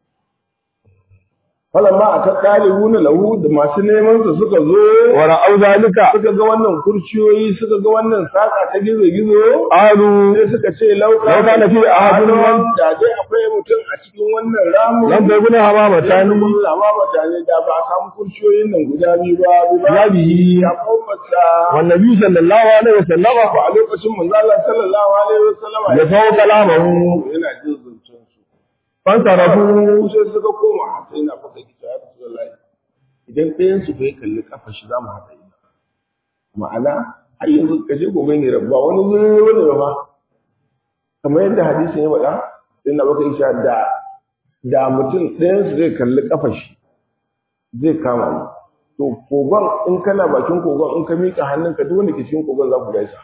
falamma a ta ɗalibuna lahu da masu neman sa suka zo wa ra'au zalika suka ga wannan kurciyoyi suka ga wannan saka ta gizo gizo qalu sai suka ce lauka Law kana fi ahadun man- da dai akwai mutum a cikin wannan ramu lam takuna hamama ta tani mun lama mutane da ba a samu kurciyoyin nan guda biyu ba bi ba ya bihi ya kofata wan nabi sallallahu alaihi wasallam ko a lokacin manzo Allah sallallahu alaihi wasallam ya fawo kalamahu yana jin zancen su fansarafu sai suka koma sai na faka kita ya Rasulullahi idan ɗayan su bai kalli kafa shi za mu haɗa ina ma'ana har yanzu ka je gobe ne rabba wani zuri wani ba kamar yadda hadisin ya faɗa sai na baka isha da da mutum ɗayan su zai kalli kafa shi zai kama mu to kogon in kana bakin kogon in ka miƙa hannunka duk wanda ke cikin kogon za ku gaisa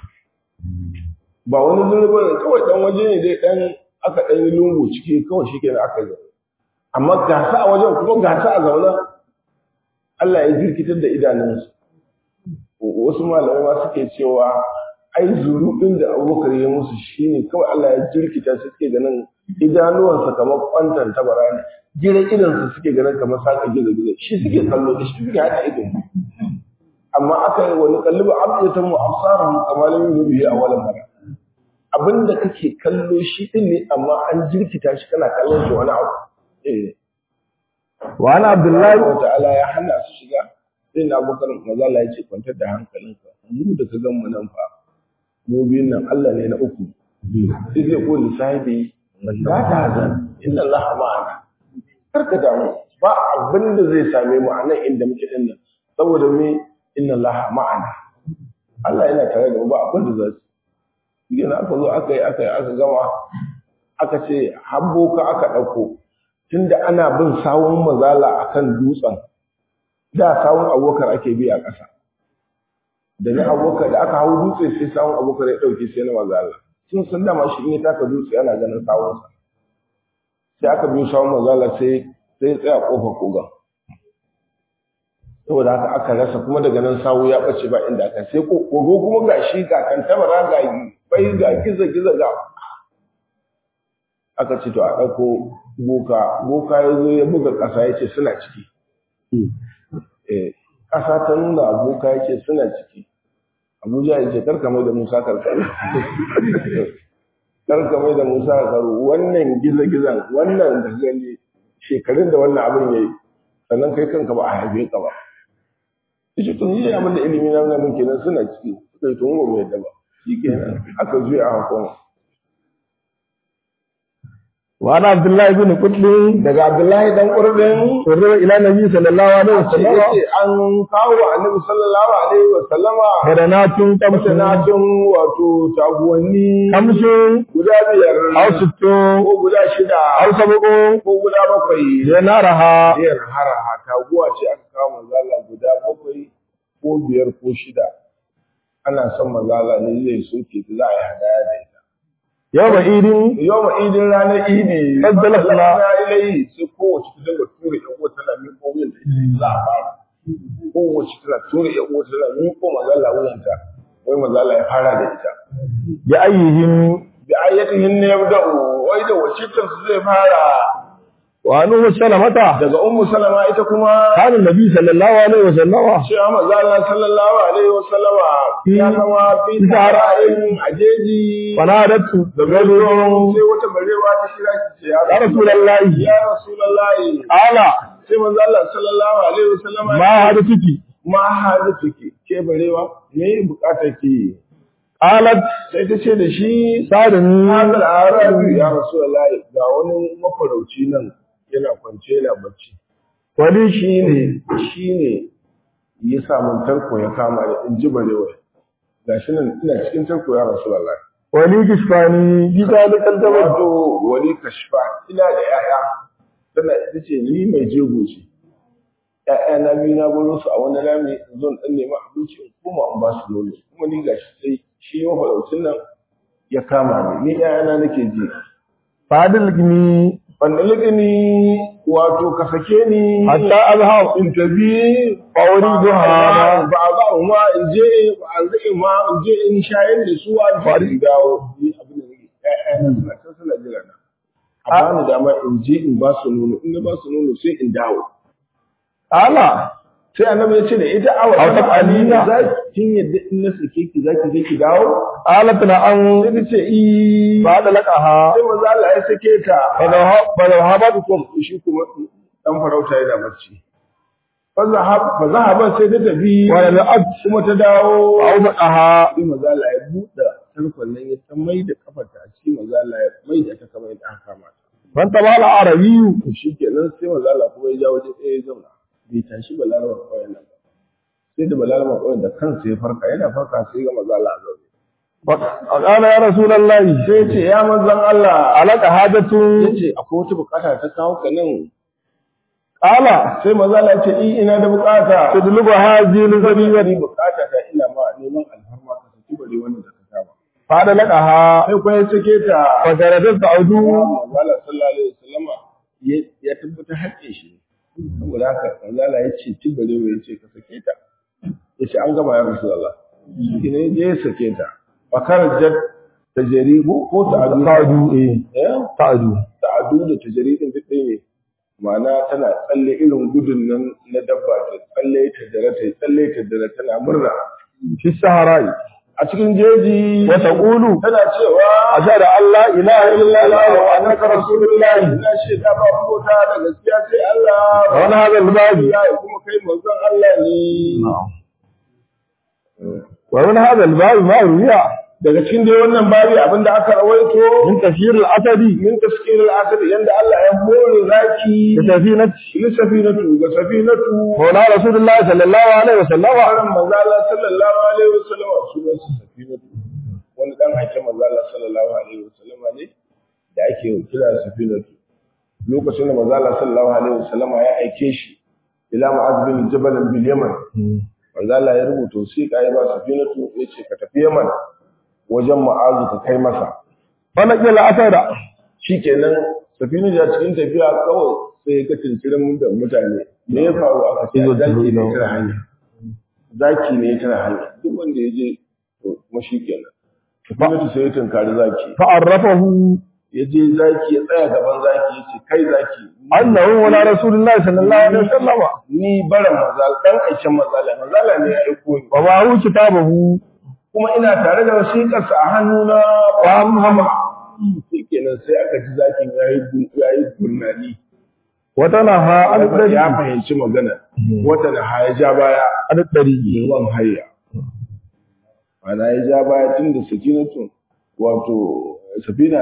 ba wani zuri ba kawai ɗan waje ne dai ɗan aka ɗan yi lungu ciki kawai shi kenan aka yi amma gasa a wajen kuma gasa a zaune Allah ya jirkitar da idanunsu wasu malamai ma suke cewa ai zuru ɗin da abubakar ya musu shine kawai Allah ya jirkita su suke ganin idanuwansa kamar kwantan tabara ne gidan idansu suke ganin kamar saka gizo gizo shi suke kallo da shi suke haɗa ido amma aka yi wani kalliba abdatan mu absarahum kamar lam yubi a wala mara abinda kake kallo shi din ne amma an jirkita shi kana kallon shi wani abu eh wa ana abdullahi Allah ta'ala ya hana su shiga sai na bakar mazala ya ce kwantar da hankalinka mu da ka gan mu nan fa mu biyun nan Allah ne na uku sai zai ko lissafi la ta hazan inna Allah ma'ana kar ka damu ba abin da zai same mu a nan inda muke din nan saboda me inna Allah ma'ana Allah yana tare da mu ba abin da za su yi aka zo aka yi aka yi aka gama aka ce habbo ka aka ɗauko tunda ana bin sawun mazala akan dutsen da sawun abokar ake bi a ƙasa da na abokar da aka hau dutse sai sawun abokar ya ɗauke sai na mazala sun san dama shi in ya taka dutse ana ganin sawunsa sai aka biyo sawun mazala sai sai ya tsaya ƙofar kogon saboda haka aka rasa kuma daga nan sawu ya ɓace ba inda aka sai kogo kuma ga shi ga kantabara ga bai ga giza giza ga aka ce to a ɗauko boka boka ya zo ya buga ƙasa ya ce suna ciki eh ƙasa ta nuna boka ya ce suna ciki abuja ya ce karka mai da musa karkaru karka mai da musa karkaru wannan giza-gizan wannan da gani shekarun da wannan abin ya yi sannan kai kanka ba a haife ka ba yace tun yi abin da ilimi na nuna min kenan suna ciki suka yi tun ba mai yadda ba shi kenan aka zuya a hakon wa ana abdullahi bin qutbi daga abdullahi dan qurdin urra ila nabi sallallahu alaihi ce wasallam yace an kawo wa annabi sallallahu alaihi wa sallama hadanatun kamsun masanatin wato taguwanni kamsun guda biyar aw sittu ko guda shida aw sab'u ko guda bakwai yanaraha biyar haraha taguwa ce aka kawo manzala guda bakwai ko biyar ko shida ana son manzala ne zai soke ta za a yi hadaya da ita yawma idin yau ma idin ranar idi Faddala sala. na ilayi sai kowace ta dinga tura yan uwa tana miƙo wuyan da ita za a fara kowace tana tura yan uwa tana miƙo manzala wuyanta wai manzala ya fara da ita bi ayyihim bi ayyatihin ne yabda'u wai da wace su zai fara wa anhu salamata daga ummu salama ita kuma kana nabi sallallahu alaihi wasallam cewa manzo Allah sallallahu alaihi wasallama ya zama fi sahara'in ajeji fanadatu da gado sai wata barewa ta kira ki ce ya ya rasulullahi ya rasulullahi ala sai manzo Allah sallallahu alaihi wasallama ma hadathuki ma hadu take ke barewa me bukatar ki qalat sai ta ce da shi sadani hadal arabi ya rasulullahi ga wani mafarauci nan yana kwance yana bacci wali shi ne shi ne ya samu tarko ya kama da in ji barewa ga shi nan ina cikin tarko ya rasu lalai wali kishfani bi zalikal jabal wato wani kashfa ina da ya'ya tana ita ce ni mai jego ce ya'ya na biyu na baro su a wani rami in zo in dan nemi abinci in koma in ba su nono kuma ni ga shi sai shi mafaraucin nan ya kama ni ni ya'ya na nake ji fadil gini wanda ligini wato ka sake ni hatta azhab in tafi Fauri duha. ba ba ma in je ba zai ma in je in shayar da su a fari dawo ni abin da nake ƴaƴa na suna can suna jira na a ba ni dama in je in ba su nono in na ba su nono sai in dawo ala sai annabi ya ce da ita awa Aw ta taf'alina. za kin yadda in na sake ki za ki je ki dawo alat na an sai ta ce i ba da laqaha sai manzo Allah ya sake ta fa zahabat kum shi kuma dan farauta yana bacci fa zahab fa zahaban sai ta tafi wa la ad kuma ta dawo aw maqaha sai maza Allah ya buɗe tarkon nan ya san mai da kafarta a cikin maza Allah ya mai da ta kamar yadda aka kama ta man tabala arabiyyu to shikenan sai maza Allah kuma ya ja waje ɗaya ya zauna bai tashi balarama ƙauyen nan ba sai da balarama ƙauyen da kansa ya farka yana farka sai ga maza Allah a zaune qala ya rasulullahi sai ya ce ya manzon Allah alaka hajatu ya ce akwai wata bukata ta kawo ka nan qala sai maza Allah ya ce i ina da bukata tudlubu hadhihi ni al-zabiyati bukata ta ina ma neman alfarma ka saki bare wanda da ka kama fa da laqaha sai kuma ya sake ta fa garadat ta'udu Manzala sallallahu alaihi wasallama ya ya tabbata haƙƙin shi saboda haka Manzala ya ce ci bare ya ce ka sake ta ya ce an gama ya Rasulullah shi ne ya sake ta fakar jad tajribu ko ta'adu ta'udu eh eh ta'udu ta'adu da tajribin duk ɗaya ne ma'ana tana tsalle irin gudun nan na dabba ta tsalle ta dare ta tsalle ta dare tana murna fi sahara'i a cikin jeji wa taqulu tana cewa ashhadu an la ilaha illa allah wa annaka rasulullah ina shaida ba bauta da gaskiya sai Allah wa ana hadha al-babi ya kuma kai manzon Allah ne wa min hadha al-babi ma ruwiya daga cikin dai wannan babi abinda aka rawaito min tafsir al-asadi min taskir al-asad yanda Allah ya hore zaki bi safinati li safinatu ga safinatu mawla rasulullah sallallahu alaihi wasallam wannan manzo Allah sallallahu alaihi wasallam sunan sa safinatu wani dan aikin manzo Allah sallallahu alaihi wasallam ne da ake kira safinatu lokacin da manzo Allah sallallahu alaihi wasallam ya aike shi ila Mu'adh bin Jabal bil Yaman manzo Allah ya rubuta wasiƙa ya ba safinatu yace ka tafi Yaman wajen Mu'adh ka kai masa wala kila asada shikenan safinu da cikin tafiya kawai sai ka tincirin da mutane me ya faru aka ce zaki ne tara hanya zaki ne tara hanya duk wanda ya je to kuma shikenan safinu sai ya tunkari zaki fa'arrafahu ya je zaki ya tsaya gaban zaki ya ce kai zaki annahu wala rasulullah sallallahu alaihi wasallam ni baran mazal dan aikin mazala mazala ne ya aiko ni wa ma'ahu kitabahu kuma ina tare da wasiƙarsa a hannuna wa Muhammad shikenan sai aka ji zakin yayi yayi gurnani wata naha an Alfa dari ya fahimci magana wata na haya ja baya an dari ruwan hayya ana ya ja baya tun da sakinatu wato safina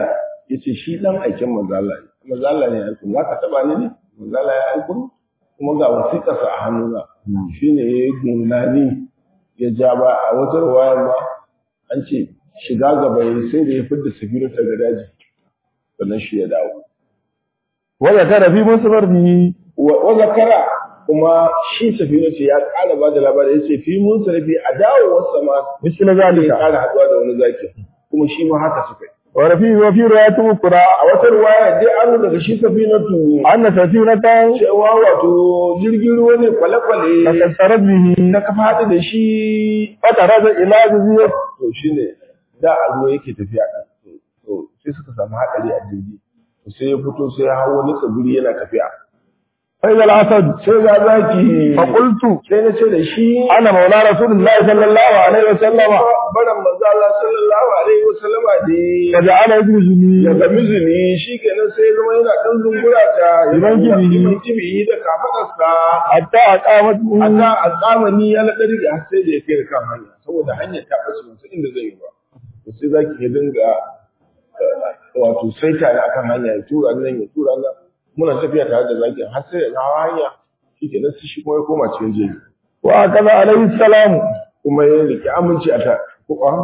yace shi dan aikin manzala ne manzala ne ya aiko za ka taba ni ne manzala ya aiko kuma ga wasiƙarsa a hannuna shine ya yi gunani ya ja ba a wata ruwayar ma an ce shiga gaba ya sai da ya fidda safiru ta ga daji sannan shi ya dawo wa zakara fi musbarhi wa zakara kuma shi safiru ce ya ƙara ba da labari ya ce fi mun sarfi a dawowarsa ma misal ya zalika ƙara haɗuwa da wani zaki kuma shi ma haka suka yi wa rafi wa fi riwayat ukra a wata ruwaya dai an daga shi safinatu anna safinatan cewa wato jirgin ruwa ne kwale-kwale takassarat bihi na ka faɗi da shi fataraza ila jaziyat to shi ne da a ruwa yake tafiya ɗan to sai suka samu haɗari a jirgi to sai ya fito sai ya hau wani tsibiri yana tafiya fa idal asad sai ga zaki fa qultu sai na ce da shi ana maula rasulullahi sallallahu alaihi wasallam baran manzo Allah sallallahu alaihi wasallama fa ne ja'ala yajruni ya ga mizini shi kenan sai ya zama yana ɗan zungura ta Iban kibihi. Iban kibihi da kafaɗarsa hatta aqamat Allah a zamani ya laɗa riga har sai da ya kai kan hanya saboda hanyar ta ɓace masu inda zai yi ba to sai za ki dinga eh, wato saita ne akan hanya ya tura nan ya tura nan muna tafiya tare da zaki har sai ya hawa hanya shi ke sai shi kuma ya koma cikin jeji wa kaza alaihi salam kuma ya rike aminci a ta ko a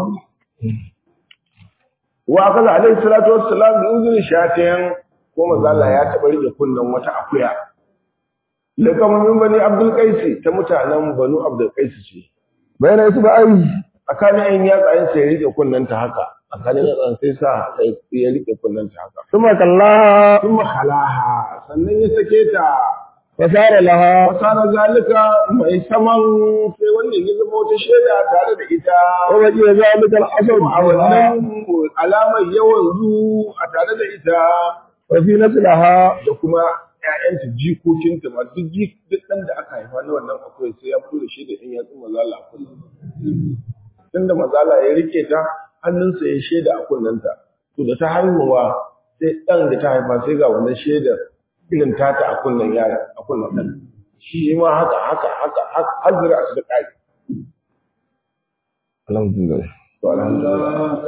wa kaza alaihi salatu wassalam da uzuri shatin ko manzo Allah ya taɓa rike kunnen wata akuya lakamin bani abdul qaisi ta mutanen banu abdul qaisi ce bayna isba'i tsakanin ayin yatsayen sai ya rike kunnanta haka tsakanin yatsayen sai sa ya rike kunnanta haka thumma kallaha kuma halaha sannan ya sake ta fasara laha fasara zalika mai saman sai wannan ya zama wata shaida tare da ita wa baqiya zalika al-asr a wannan alamar yawan zu a tare da ita wa fi naslaha da kuma ƴaƴanta jikokinta ma duk jik duk ɗan da aka haifa na wannan akwai sai ya fito da shi da ɗan yatsun mazala a kullum tunda mazala ya rike ta hannunsa ya shaida a kunnenta to da ta haihuwa sai ɗan da ta haifa sai ga wannan shaidar irin tata a kunnen yara a kunnen ɗan shi ma haka haka haka haka har zira a su da ƙari alhamdulillah to alhamdulillah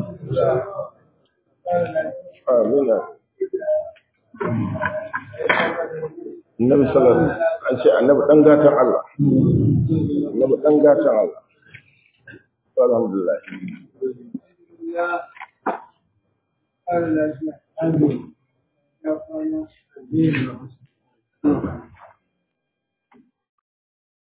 amina annabi sallallahu alaihi wasallam an ce annabi dan gatan Allah annabi dan gatan Allah to alhamdulillah Allah ya